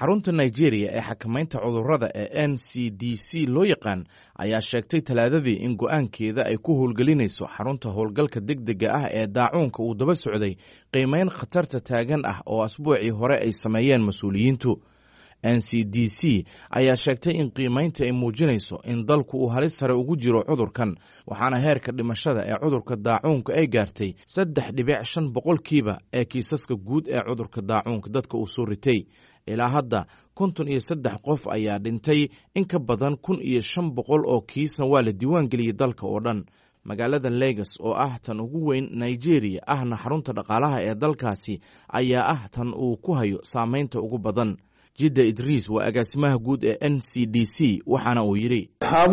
xarunta nigeria ee xakamaynta cudurrada ee n c d c loo yaqaan ayaa sheegtay talaadadii in go-aankeeda ay ku howlgelinayso xarunta howlgalka degdega ah ee daacuunka uu daba socday qiimeyn khatarta taagan ah oo asbuucii hore ay sameeyeen mas-uuliyiintu n c d c ayaa sheegtay in qiimeynta ay muujinayso in dalku uu halis sare ugu jiro cudurkan waxaana heerka dhimashada ee cudurka daacuunka ay gaartay saddex dhibic shan boqolkiiba ee kiisaska guud ee cudurka daacuunka dadka uu soo ritay ilaa hadda konton iyo saddex qof ayaa dhintay in ka badan kun iyo shan boqol oo kiisna waa la diiwaan geliyey dalka oo dhan magaalada legas oo ah tan ugu weyn nigeria ahna xarunta dhaqaalaha ee dalkaasi ayaa ah tan uu ku hayo saameynta ugu badan jidda idriis waa agaasimaha guud ee n c d c waxaana uu yidhi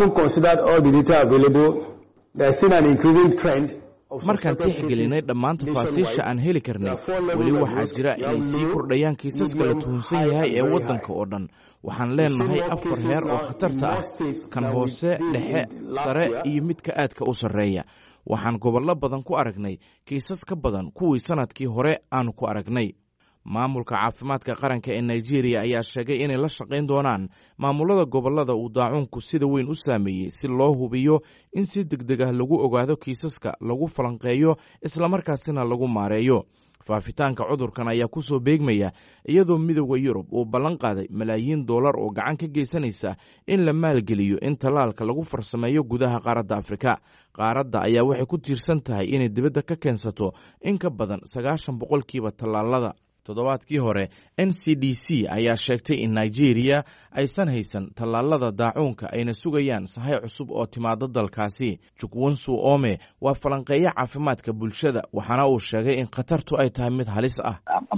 markaan tixgelinay dhammaan tafaasiisha aan heli karnay weli waxaa jira inay sii kordhayaan kiisaska la tuhunsan yahay ee waddanka oo dhan waxaan leenahay afar heer oo khatarta ah kan hoose dhexe sare iyo midka aadka u sarreeya waxaan gobollo badan ku aragnay kiisas ka badan kuwii sannadkii hore aanu ku aragnay maamulka caafimaadka qaranka ee nigeria ayaa sheegay inay la shaqayn doonaan maamulada gobollada uu daacuunku sida weyn u saameeyey si loo hubiyo in si degdeg ah lagu ogaado kiisaska lagu falanqeeyo islamarkaasina lagu maareeyo faafitaanka cudurkan ayaa ku soo beegmaya iyadoo midooda yurub uu ballan qaaday malaayiin dollar oo gacan ka geysanaysa in la maalgeliyo in tallaalka lagu farsameeyo gudaha qaaradda afrika qaaradda ayaa waxay ku tiirsan tahay inay dibadda ka keensato in ka badan sagaashan boqolkiiba tallaalada toddobaadkii hore n c d c ayaa sheegtay in nigeria aysan haysan tallaalada daacuunka ayna sugayaan sahay cusub oo timaado dalkaasi jukwonsu ome waa falanqeeyo caafimaadka bulshada waxaana uu sheegay in khatartu ay tahay mid halis ah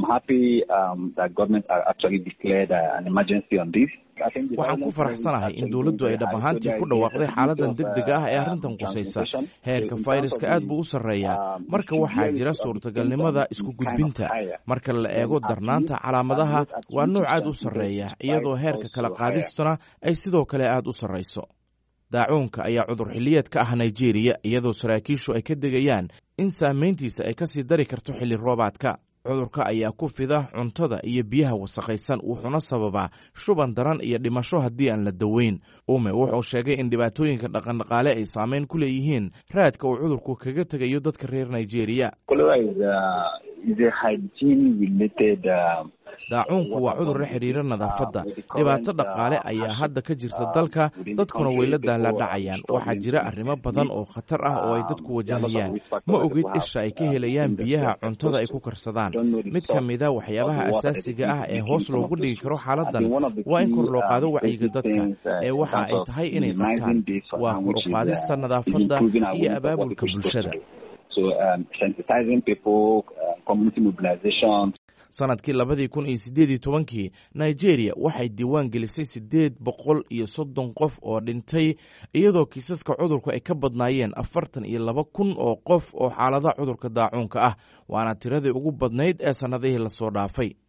waxaan ku faraxsanahay in dowladdu ay dhab ahaantii ku dhawaaqday xaaladan degdega ah ee arrintan qusaysa heerka fayraska aad buu u sarreeyaa marka waxaa jira suurtagalnimada isku gudbinta marka la eego darnaanta calaamadaha waa nooc aad u sarreeya iyadoo heerka kala qaadistuna ay sidoo kale aad u sarrayso daacuunka ayaa cudur xilliyeed ka ah nigeria iyadoo saraakiishu ay ka degayaan in saameyntiisa ay kasii dari karto xilli roobaadka cudurka ayaa ku fida cuntada iyo biyaha wasakhaysan wuxuuna sababaa shuban daran iyo dhimasho haddii aan la daweyn ume wuxuu sheegay in dhibaatooyinka dhaqandhaqaale ay saameyn ku leeyihiin raadka uu cudurku kaga tegayo dadka reer nigeria daacuunku waa cudur la xidhiira nadaafadda dhibaato dhaqaale ayaa hadda ka jirta dalka dadkuna way la daaladhacayaan waxaa jira arrimo badan oo khatar ah oo ay dadku wajahayaan ma ogid isha ay ka helayaan biyaha cuntada ay ku karsadaan mid ka mida waxyaabaha asaasiga ah ee hoos loogu dhigi karo xaaladan waa in kor loo qaado wacyiga dadka ee waxa ay tahay inay qabtaan waa kor u qaadista nadaafadda iyo abaabulka bulshada sanadkii labadii kun iyo siddeed iyo tobankii nigeria waxay diiwaan gelisay siddeed boqol iyo soddon qof oo dhintay iyadoo kiisaska cudurku ay ka badnaayeen afartan iyo laba kun oo qof oo xaalada cudurka daacuunka ah waana tiradii ugu badnayd ee sannadihii lasoo dhaafay